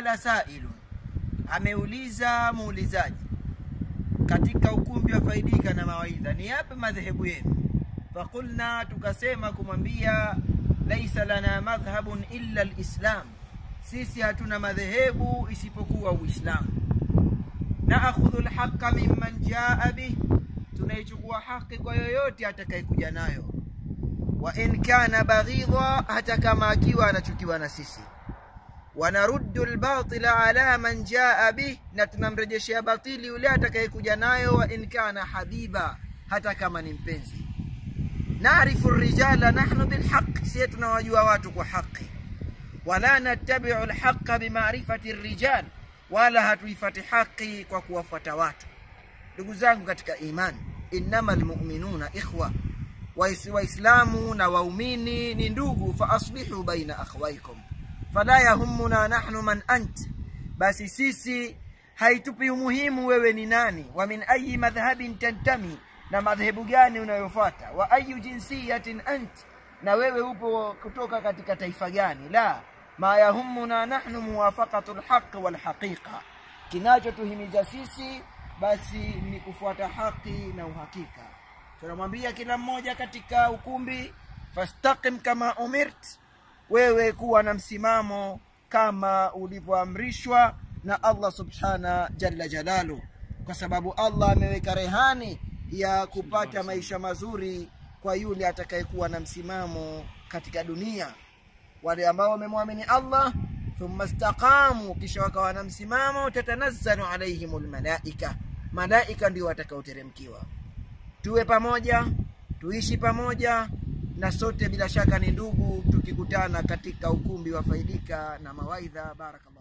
saala sailun ameuliza muulizaji katika ukumbi wa faidika na mawaidha ni yapi madhehebu yenu faqulna tukasema kumwambia laisa lana madhhabun illa lislam sisi hatuna madhehebu isipokuwa uislamu naakhudhu lhaqa mimman jaa bih tunaichukua haki kwa yoyote atakayekuja nayo wa in kana baghidha hata kama akiwa anachukiwa na sisi wanaruddu lbatila ala man jaa bih na tunamrejeshea batili yule atakayekuja nayo wa in kana habiba hata kama ni mpenzi narifu rijala nahnu bilhaq sie tunawajua watu kwa haqi wala nattabiu lhaqa bimarifati rijal wala hatuifati haqi kwa kuwafuata watu ndugu zangu katika imani innama lmuminuna ikhwa waislamu na waumini ni ndugu faaslihu baina akhwaikum fala yahumuna nahnu man ant basi sisi haitupi umuhimu wewe ni nani wa min ayi madhhabin tantami na madhehebu gani unayofuata wa ayu jinsiyatin ant na wewe upo kutoka katika taifa gani la ma yahumuna nahnu muwafaqatu lhaqi walhaqiqa kinachotuhimiza sisi basi ni kufuata haki na uhakika tunamwambia kila mmoja katika ukumbi fastaqim kama umirt wewe kuwa na msimamo kama ulivyoamrishwa na allah subhana jalla jalalu kwa sababu allah ameweka rehani ya kupata maisha mazuri kwa yule atakayekuwa na msimamo katika dunia wale ambao wamemwamini allah thumma staqamu kisha wakawa na msimamo tatanazzalu alaihim lmalaika malaika ndio watakaoteremkiwa tuwe pamoja tuishi pamoja na sote bila shaka ni ndugu tukikutana katika ukumbi wa faidika na mawaidha barakallah